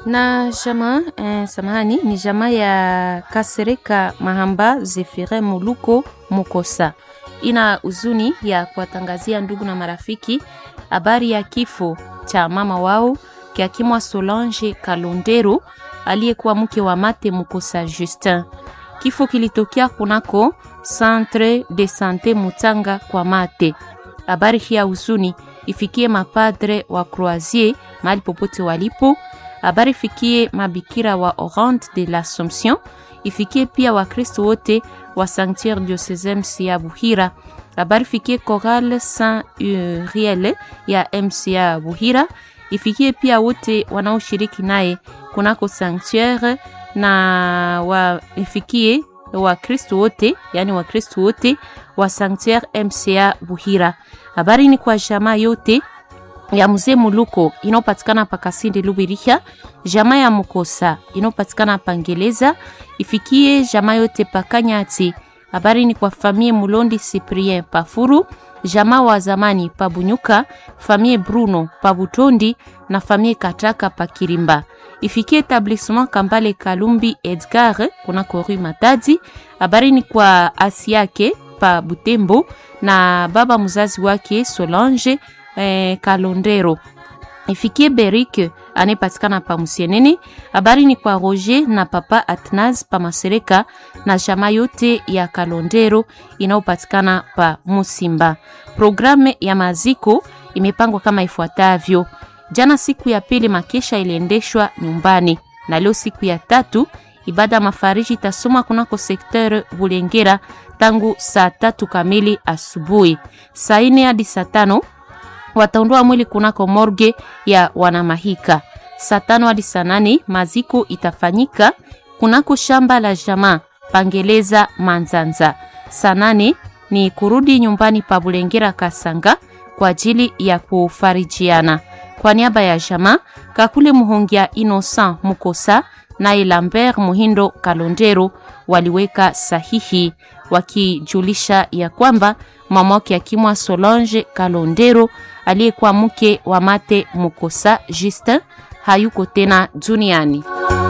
na jamaa eh, samahani ni jamaa ya Kasereka Mahamba Zefire Muluko Mukosa ina huzuni ya kuwatangazia ndugu na marafiki habari ya kifo cha mama wao kiakimwa Solange Kalondero aliyekuwa mke wa Mate Mukosa Justin. Kifo kilitokea kunako Centre de Sante Mutanga kwa Mate. Habari hii ya huzuni ifikie mapadre wa Croisier mahali popote walipo. Habari ifikie mabikira wa Orante de l'Assomption, ifikie pia Wakristo wote wa Sanctuaire Diocesem ya Buhira. Habari ifikie Chorale Saint Uriel ya MCA Buhira, ifikie pia wote wanaoshiriki naye kunako sanctuaire na wa ifikie Wakristo wote yani Wakristo wote wa Sanctuaire MCA Buhira. Habari ni kwa jamaa yote ya mzee Muluko inayopatikana pa Kasindi Lubiriha, jamaa ya Mukosa inayopatikana pa Ngeleza, ifikie jamaa yote pa Kanyati. Habari ni kwa famie Mulondi Cyprien Pafuru, jamaa wa zamani pa Bunyuka, famie Bruno pa Butondi na famie Kataka pa Kirimba. Ifikie etablissement Kambale Kalumbi Edgar kuna Rue Matadi. Habari ni kwa asi yake pa Butembo na baba mzazi wake Solange eh, Kalondero. Ifikie Berik anayepatikana pa Musienene. Habari ni kwa Roger na papa Atnaz pa Masereka na jamaa yote ya Kalondero inayopatikana pa Musimba. Programu ya maziko imepangwa kama ifuatavyo: jana siku ya pili makesha iliendeshwa nyumbani, na leo siku ya tatu ibada ya mafariji itasoma kunako sekter Bulengera tangu saa tatu kamili asubuhi. Saa ine hadi saa tano wataondoa mwili kunako morge ya Wanamahika. Saa tano hadi saa nane maziko itafanyika kunako shamba la jamaa Pangeleza Manzanza. Saa nane ni kurudi nyumbani pa Bulengera Kasanga kwa ajili ya kufarijiana. Kwa niaba ya jamaa Kakule Muhongia Innocent Mukosa naye Lambert Muhindo Kalondero waliweka sahihi wakijulisha ya kwamba mama wake akimwa Solange Kalondero aliyekuwa mke wa Mate Mukosa Justin hayuko tena duniani.